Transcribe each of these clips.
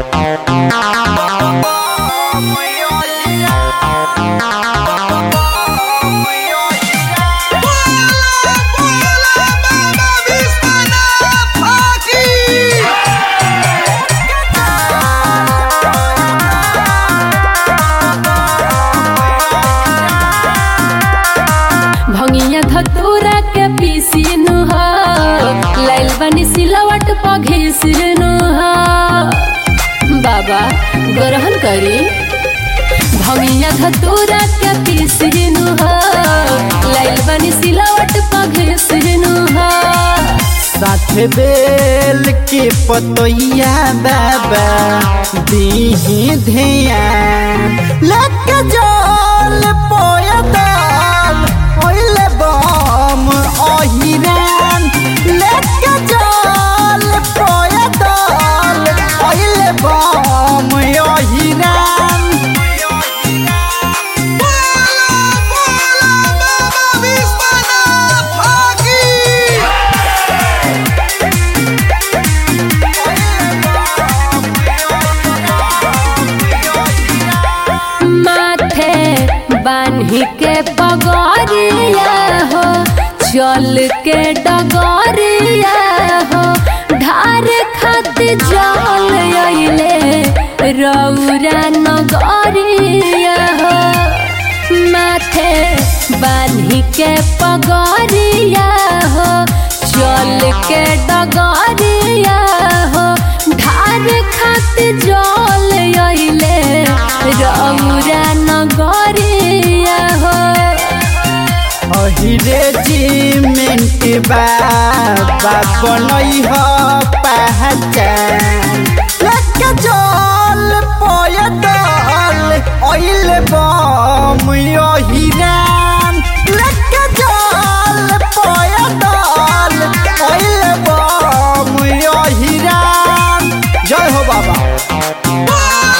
भंगिया धतूरा के पीसीनु हो लाइल बनी सिलवट पघिसनु हो बाबा ग्रहण करी भंगिया धतूरा के पीसीनु हो लाइल बनी सिलवट पघिसनु हो साथ बेल के पतोइया बाबा दीही ध्यान लक जल पोयताल ओइले बम ओहिरान लक जल पोयताल ओइले बम ओहिरान माथे बान्ही के पगरिया हो चल के डगरिया हो ढार खातिर जल अइले रौरा नगरिया हो माथे बान्ही के पगरिया हो चल के डगरिया हो ढार खातिर जल अइले रौरा नगरिया हो अहिरे जिमेंट बाबा बनई ह पहचान लक जल पयदल ओइल बम अहिरान लक जल पयदल ओइल बम अहिरान जय हो बाबा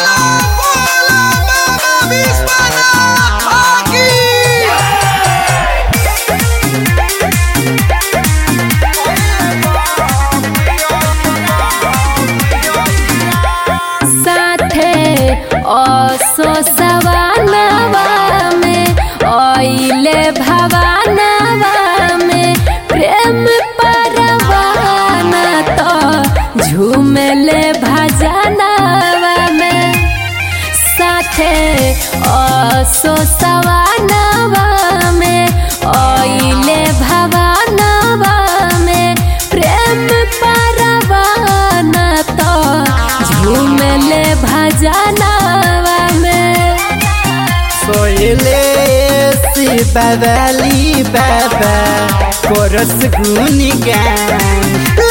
साथे असो सवानवा में आइले भवानवा में प्रेम परवाना तो झूमले भजनवा में साथे असो सवानवा में आइले भवानवा में प्रेम परवाना तो झूमले भजनवा में सोयले शिवली बाबा कोरस गुनी गान